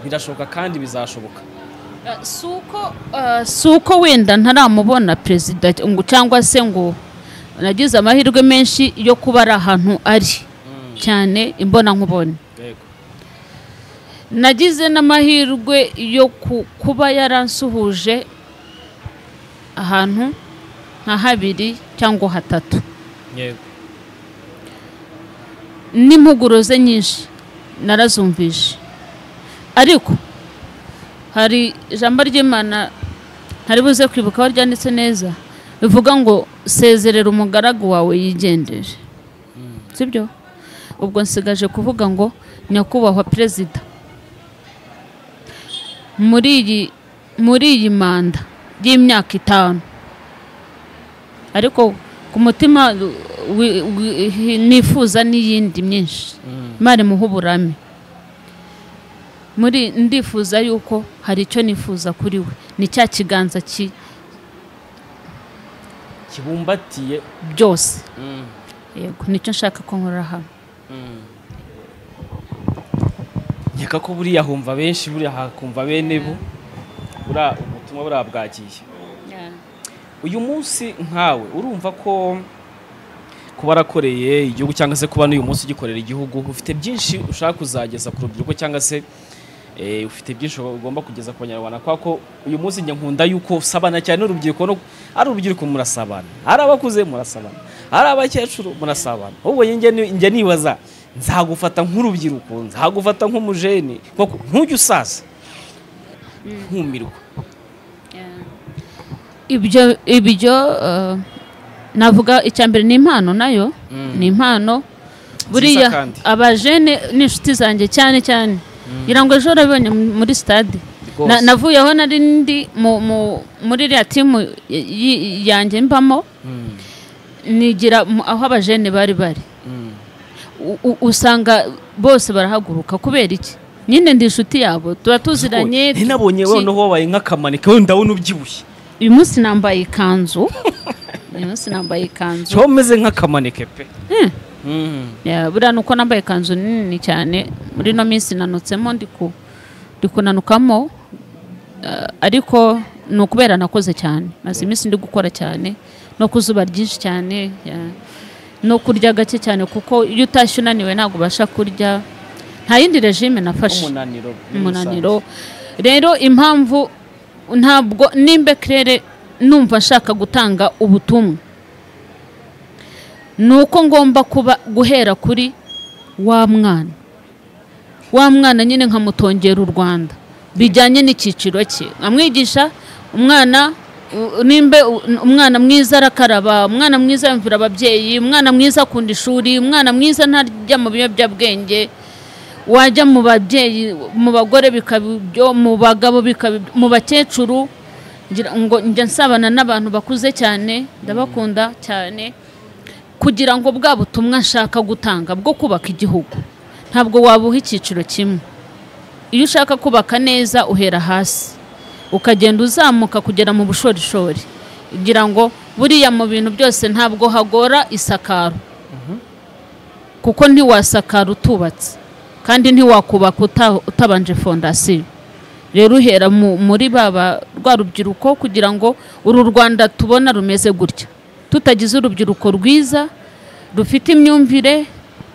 birashoboka kandi bizashoboka Eh, si uko, eh, si uko wenda ntaramubona perezida ngo cyangwa se ngo nagize amahirwe menshi yo kuba ari ahantu ari cyane imbonankubone yego nagize n'amahirwe yo ku- kuba yaransuhuje ahantu nka habiri cyangwa hatatu yego n'impuguro ze nyinshi narazumvishe ariko hari ijambo ry'imana ntari buze kwibuka aho ryanditse neza bivuga ngo sezerera umugaragu wawe yigendere sibyo ubwo nsigaje kuvuga ngo nyakubahwa perezida muri iyi muri iyi manda y'imyaka itanu ariko ku mutima wi- wi- nifuza n'iyindi myinshi imana imuha uburame muri ndifuza yuko hari icyo nifuza kuri we ni cya kiganza ki kibumbatiye byose yego nicyo nshaka ko nkorera hano nkeka ko buriya humva benshi buriya hakumva bene bo buriya ubutumwa buriya bwagiye uyu munsi nkawe urumva ko kuba warakoreye igihugu cyangwa se kuba n'uyu munsi ugikorera igihugu ufite byinshi ushaka kuzageza ku rubyiruko cyangwa se eh, ufite byinshi ugomba kugeza ku banyarwanda kubera ko uyu munsi njya nkunda yuko usabana cyane n'urubyiruko no- ari urubyiruko murasabana ari abakuze murasabana ari abakecuru murasabana ahubwo njye ni- njya nibaza nzagufata nk'urubyiruko nzagufata nk'umujeni nk'uko- ntujye usaza nkumirwa ibyo ibyo eh, navuga icya mbere ni impano nayo ni impano buriya kandi. abajene ni inshuti zanjye cyane cyane ngira ngo ejo urabibonye mu- muri stade Rwose. Na- navuyeho nari ndi mu- mu- muri iriya timu y- y- yanjye mbamo nigira mu- aho abajene bari bari u- u- usanga bose barahaguruka kubera iki nyine ndi inshuti yabo tuba tuziranye ntinabonye tuki- noneho wabaye nk'akamanike wenda ndabona ubyibushye uyu munsi nambaye ikanzu uyu munsi nambaye ikanzu wowe umeze nk'akamanike pe Mm. Ya, buriya ni uko nambaye ikanzu nini cyane muri ino minsi nanutsemo ndi ku- ndi kunanukamo Eh, ariko ni ukubera nakoze cyane maze iminsi ndi gukora cyane no ku zuba ryinshi cyane ya, no kurya gake cyane kuko iyo utashye unaniwe ntabwo ubasha kurya nta yindi regime nafashe umunaniro muri umunaniro rero impamvu ntabwo nimba kirere numva nshaka gutanga ubutumwa ni uko ngomba kuba guhera kuri wa mwana wa mwana nyine nkamutongera u rwanda bijyanye n'icyiciro cye nkamwigisha umwana u- nimba u- umwana mwiza arakaraba umwana mwiza yumvira ababyeyi umwana mwiza akunda ishuri umwana mwiza ntarya mu biyobyabwenge wajya mu babyeyi mu bagore bikaba ibyo mu bagabo bikaba ibyo mu bakecuru ngira ngo njya nsabana n'abantu bakuze cyane ndabakunda cyane kugira ngo bwa butumwa nshaka gutanga bwo kubaka igihugu ntabwo wabuha icyiciro kimwe iyo ushaka kubaka neza uhera hasi ukagenda uzamuka kugera mu bushorishori kugira ngo buriya mu bintu byose ntabwo hagora isakaro kuko ntiwasakara utubatse kandi ntiwakubaka uta- utabanje fondasiyo rero uhera mu- muri baba rwa rubyiruko kugira ngo uru rwanda tubona rumeze gutya tutagize urubyiruko rwiza rufite imyumvire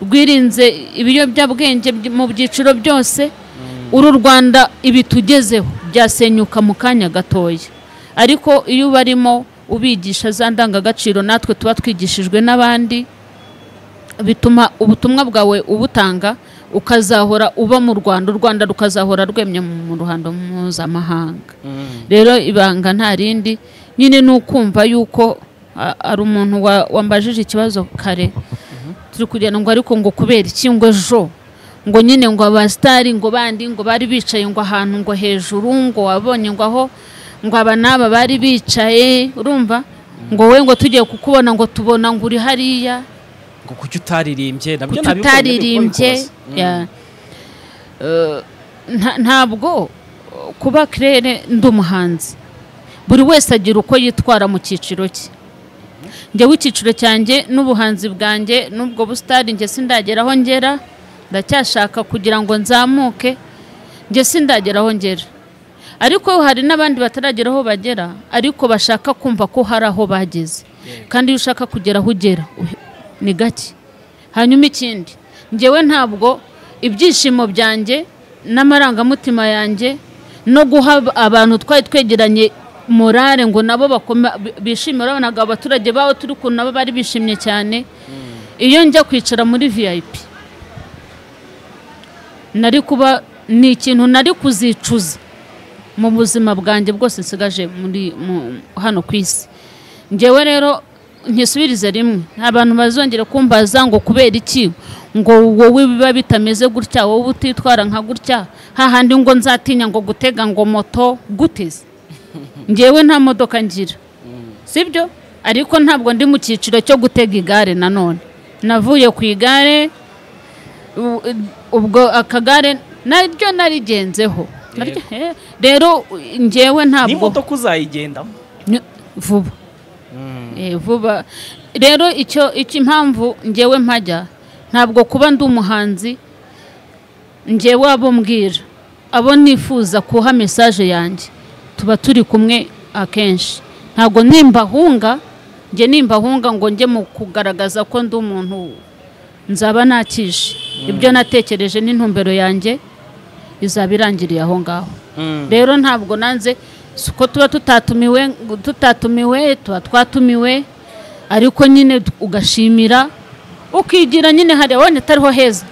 rwirinze ibiyobyabwenge by- mu byiciro byose uru rwanda ibitugezeho byasenyuka mu kanya gatoya ariko iyo ubarimo ubigisha za ndangagaciro natwe tuba twigishijwe n'abandi bituma ubutumwa bwawe ubutanga ukazahora uba mu rwanda u rwanda rukazahora rwemye mu mu ruhando mpuzamahanga rero ibanga nta rindi nyine ni ukumva yuko a- ari umuntu wa- wambajije ikibazo kare turi kugenda ngo ariko ngo kubera iki ngo ejo ngo nyine ngo abasitari ngo bandi ngo bari bicaye ngo ahantu ngo hejuru ngo wabonye ngo aho ngo aba n'aba bari bicaye urumva ngo we ngo tugiye kukubona ngo tubona ngo uri hariya ngo kuki utaririmbye nabyo nabikora, tutaririmbye nabikora, nabikora. ntabwo uh, kuba kirere ndi umuhanzi buri wese agira uko yitwara mu cyiciro cye njyewe icyiciro cyanjye n'ubuhanzi bwanjye n'ubwo busitani njye sindagera aho ngera ndacyashaka kugira ngo nzamuke njye sindagera aho ngera ariko hari n'abandi bataragera aho bagera ariko bashaka kumva ko hari aho bageze kandi iyo ushaka kugera aho ugera uhe- ni gake hanyuma ikindi njyewe ntabwo ibyishimo byanjye n'amarangamutima yanjye no guha ab- abantu twari twegeranye morale ngo nabo bakoma- bi- bishime urabona ngo abaturage bawe turi kuntu nabo bari bishimye cyane iyo njya kwicara muri vip nari kuba ni ikintu nari kuzicuza mu buzima bwanjye bwose nsigaje muri mu- hano ku isi ngewe rero nkisubirize rimwe nta bantu bazongera kumbaza ngo kubera iki ngo wowe biba bitameze gutya wowe utitwara nka gutya hahandi ngo nzatinya ngo gutega ngo moto guteze ngewe nta modoka ngira sibyo ariko ntabwo ndi mu cyiciro cyo gutega igare nanone navuye ku igare u- ubwo akagare naryo narigenzeho Naryo- eh, rero ngewe ntabwo n'imodoka uzayigendamo Ni- vuba Eh, vuba rero icyo icyo impamvu ngewe mpajya ntabwo kuba ndi umuhanzi ngewe abo mbwira abo nifuza kuha mesaje yanjye tuba turi kumwe akenshi ntabwo nimbahunga njye nimbahunga ngo njye mu kugaragaza ko ndi umuntu nzaba nakije ibyo natekereje n'intumbero yanjye izaba irangiriye aho ngaho rero ntabwo nanze si uko tuba tutatumiwe tutatumiwe tuba twatumiwe ariko nyine ugashimira ukigira nyine hari abonye atariho heza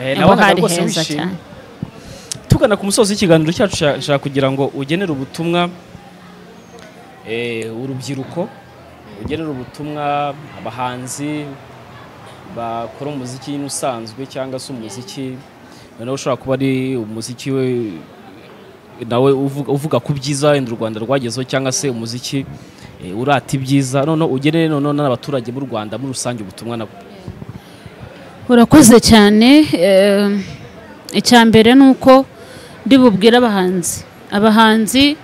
Eh, aho nawe hari rwose heza wishimye cyane tugana ku musozi w'ikiganiro cyacu sha- shaka kugira ngo ugenere ubutumwa eh, urubyiruko ugenere ubutumwa abahanzi bakora umuziki usanzwe cyangwa se umuziki noneho ushobora kuba ari umuziki we nawe uvuga, uvuga ku byiza wenda u rwanda rwagezeho cyangwa se umuziki eh, urata ibyiza noneho ugenere noneho n'abaturage b'u rwanda muri rusange ubutumwa nabo urakoze cyane eh, icya mbere ni uko ndibubwire abahanzi abahanzi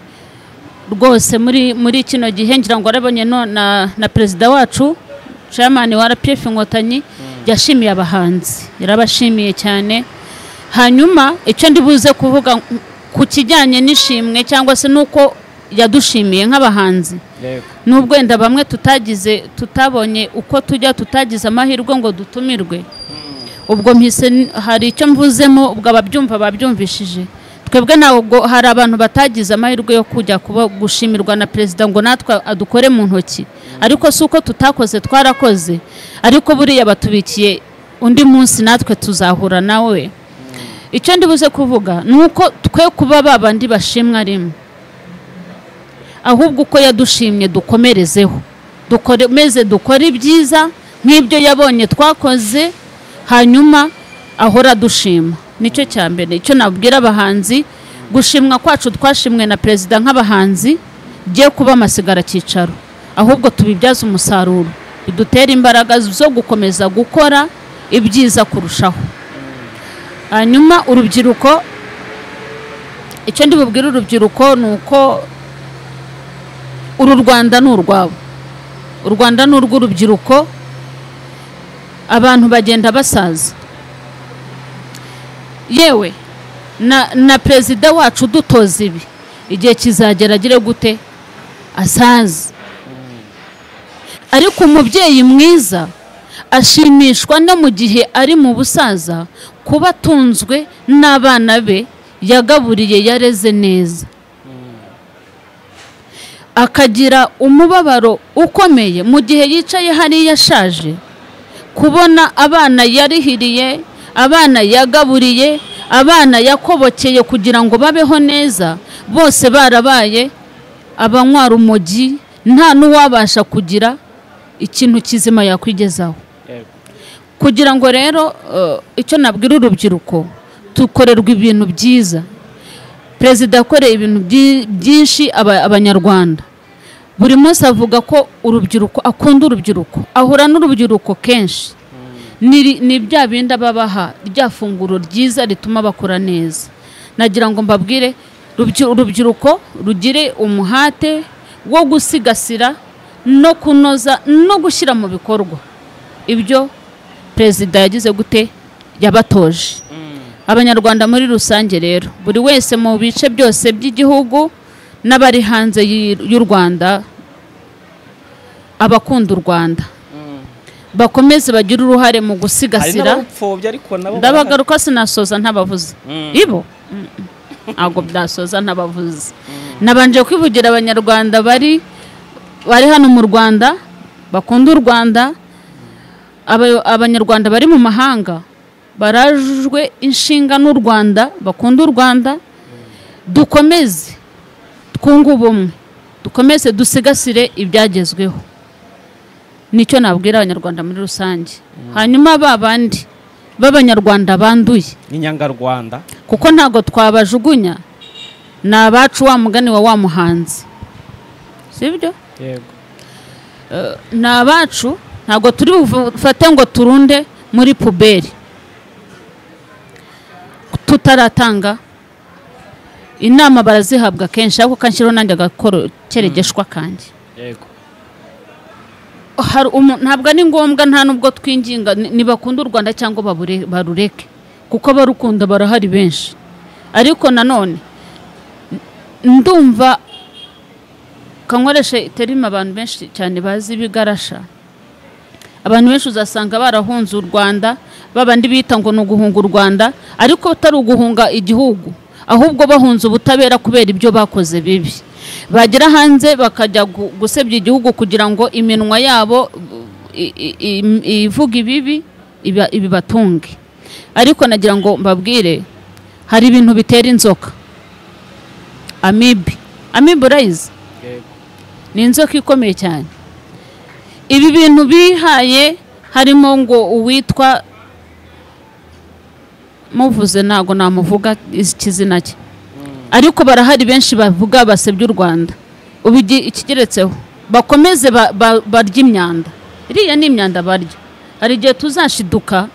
rwose muri muri kino gihe ngira ngo arabonye no na, na perezida wacu chairman wa rpf inkotanyi yashimiye abahanzi yarabashimiye cyane hanyuma icyo ndibuze kuvuga ku kijyanye n'ishimwe cyangwa se n'uko yadushimiye nk'abahanzi nubwo wenda bamwe tutagize tutabonye uko tujya tutagize amahirwe ngo dutumirwe ubwo mpise n- hari icyo mvuzemo ubwo ababyumva babyumvishije twebwe ntabwo hari abantu batagize amahirwe yo kujya kuba gushimirwa na perezida ngo natwe adukore mu ntoki ariko si uko tutakoze twarakoze ariko buriya batubikiye undi munsi natwe tuzahura nawe icyo ndibuze kuvuga ni uko twe kuba babandi bashimwa rimwe ahubwo uko yadushimye dukomerezeho dukomeze dukore ibyiza nk'ibyo yabonye twakoze hanyuma ahora dushima nicyo cya mbere icyo nabwira abahanzi gushimwa kwacu twashimwe na perezida nk'abahanzi bye kuba amasigaracyicaro ahubwo tubibyaze umusaruro bidutera imbaraga zo gukomeza gukora ibyiza kurushaho hanyuma urubyiruko icyo ndibubwire urubyiruko ni uko uru rwanda ni urwabo u rwanda ni urw'urubyiruko abantu bagenda basaza yewe na, na perezida wacu dutoza ibi igihe kizagera agire gute asaze ariko umubyeyi mwiza ashimishwa no mu gihe ari mu busaza kuba atunzwe n'abana be yagaburiye yareze neza akagira umubabaro ukomeye mu gihe yicaye hariya ashaje kubona abana yarihiriye abana yagaburiye abana yakobokeye kugira ngo babeho neza bose barabaye abanywa rumogi nta n'uwabasha kugira ikintu kizima yakwigezaho kugira ngo rero eh, icyo nabwira urubyiruko dukorerwa ibintu byiza perezida yakoreye ibintu byi- byinshi aba- abanyarwanda buri munsi avuga ko urubyiruko akunda urubyiruko ahura n'urubyiruko kenshi ni ri- ni bya bindi aba abaha rya funguro ryiza rituma bakora neza nagira ngo mbabwire rubyi- urubyiruko rugire umuhate wo gusigasira no kunoza no gushyira mu bikorwa ibyo perezida yagize gute yabatoje abanyarwanda muri rusange rero buri wese mu bice byose by'igihugu n'abari hanze y'i- y'u rwanda abakunda u rwanda bakomeze bagire uruhare mu hari gusigasira n'abawupfobya ariko nabo barahari. ndabagaruka sinasoza ntabavuze ibo Mm, mm. ntabwo byasoza ntabavuze nabanje kwivugira abanyarwanda bari bari hano mu rwanda bakunda u rwanda Aba- abanyarwanda bari mu mahanga barajwe inshinga n'u rwanda bakunda u rwanda dukomeze twunge ubumwe dukomeze dusigasire ibyagezweho nicyo nabwira abanyarwanda muri rusange hanyuma ba bandi b'abanyarwanda banduye n'inyangarwanda kuko ntabwo twabajugunya ni abacu wa mugani wa wa muhanzi sibyo yego ni abacu ntabwo turi bufate ngo turunde muri puberi tutaratanga inama barazihabwa kenshi ariko kanshyiraho nanjye agakoro keregeshwa kanjye yego hari umu- ntabwo ari ngombwa nta nubwo twinginga ni- nibakunda u rwanda cyangwa babure- barureke kuko abarukunda barahari benshi ariko nanone ndumva kankoreshe terima abantu benshi cyane bazi ibigarasha abantu benshi uzasanga barahunze u rwanda babandi bita ngo ni uguhunga u rwanda ariko atari uguhunga igihugu ahubwo bahunze ubutabera kubera ibyo bakoze bibi bagera hanze bakajya gu- gusebya igihugu kugira ngo iminwa yabo i- i- i- ivuga ibibi iba- ibibatunge ariko nagira ngo mbabwire hari ibintu bitera inzoka amibe amibe urayizi ni inzoka ikomeye cyane ibi bintu bihaye harimo ngo uwitwa muvuze ntabwo namuvuga iz- ikizina cye ariko barahari benshi bavuga basebya u rwanda ubu igi- ikigeretseho bakomeze ba- ba- barye imyanda iriya ni imyanda barya hari igihe tuzashiduka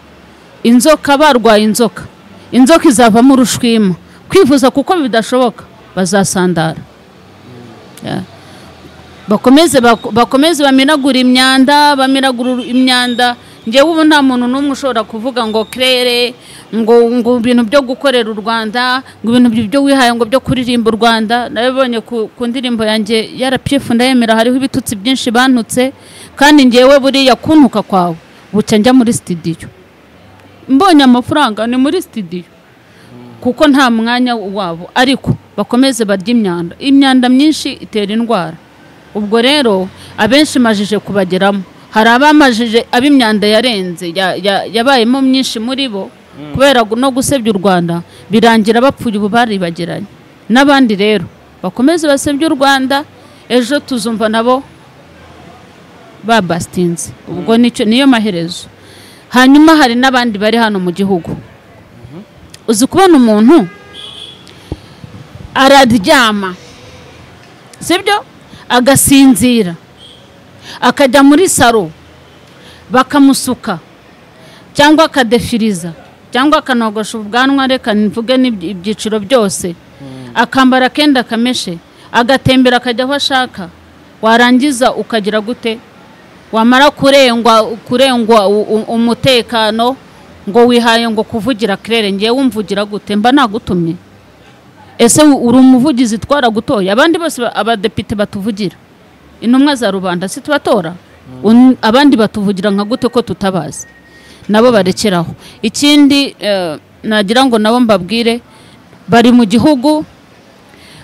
inzoka barwaye inzoka inzoka izavamo urushwima kwivuza kuko bidashoboka bazasandara Yeah. bakomeze bak- bakomeze bamenagure imyanda bamenagure imyanda ngewe ubu nta muntu n'umwe ushobora kuvuga ngo kerere ngo ngo ibintu byo gukorera u rwanda ngo ibintu byo- byo wihaye ngo byo kuririmba u rwanda nabibonye ku, ku ndirimbo yanjye yarapifu ndayemera hariho ibitutsi byinshi bantutse kandi ngewe buriya kuntuka kwawe buca njya muri sitidiyo mbonye amafaranga ni muri sitidiyo kuko nta mwanya wabo ariko bakomeze barya imyanda imyanda myinshi itera indwara ubwo rero abenshi majije kubageramo hari abamajije ab'imyanda yarenze ya- ya- yabayemo myinshi muri bo kubera gu- no gusebya u rwanda birangira bapfuye ubu baribagiranye n'abandi rero bakomeze basebye u rwanda ejo tuzumva nabo babasitinze ubwo nicyo niyo maherezo hanyuma hari n'abandi bari hano mu gihugu uzi kubona umuntu araryama sibyo agasinzira akajya muri saro bakamusuka cyangwa akadefiriza cyangwa akanogosha ubwanwa reka mvuge n'ibyi- ibyiciro byose akambara akenda kameshe agatembera akajya aho ashaka warangiza ukagira gute wamara kurengwa kurengwa u- u- umutekano ngo wihaye ngo kuvugira kirere ngewe wumvugira gute mba nagutumye ese uri umuvugizi twara gutoya abandi bose ba- abadepite batuvugira intumwa za rubanda si tubatora Un- abandi batuvugira nka gute ko tutabazi nabo barekeraho ikindi eh, nagira ngo nabo mbabwire bari mu gihugu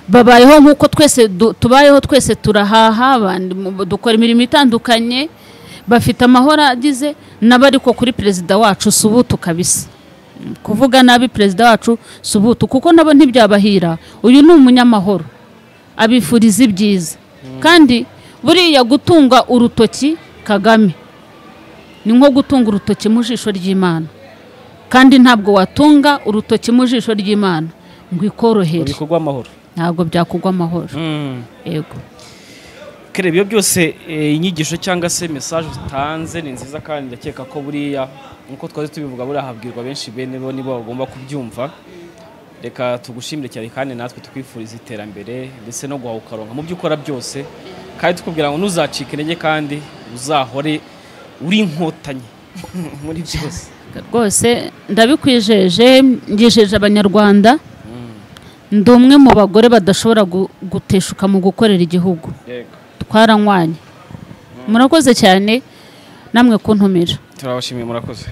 babayeho nk'uko twese du- tubayeho twese turahaha abandi mu- dukora imirimo itandukanye bafite amahoro agize n'abariko kuri perezida wacu subutu kabisa kuvuga nabi perezida wacu subutu kuko nabo ntibyabahira uyu ni umunyamahoro abifuriza ibyiza kandi buriya gutunga urutoki kagame ni nko gutunga urutoki mu jisho ry'imana kandi ntabwo watunga urutoki mu jisho ry'imana ngo mu ikorohere bikorwa amahoro ntabwo byakugwa amahoro yego kare ibyo byose eh, inyigisho cyangwa se mesaje utanze ni nziza kandi ndakeka ko buriya nkuko twari tubivuga buriya habwirwa benshi bene bo nibo bagomba kubyumva reka tugushimire cyane kandi natwe tukwifuriza iterambere ndetse no guhaha ukaronka mu byo ukora byose kandi tukubwira ngo ntuzacike intege kandi uzahore uri inkotanyi muri byose rwose ndabikwijeje ngejeje abanyarwanda ndi umwe mu bagore badashobora gu- guteshuka mu gukorera igihugu yego twaranywanye murakoze cyane namwe kuntumira turabashimiye murakoze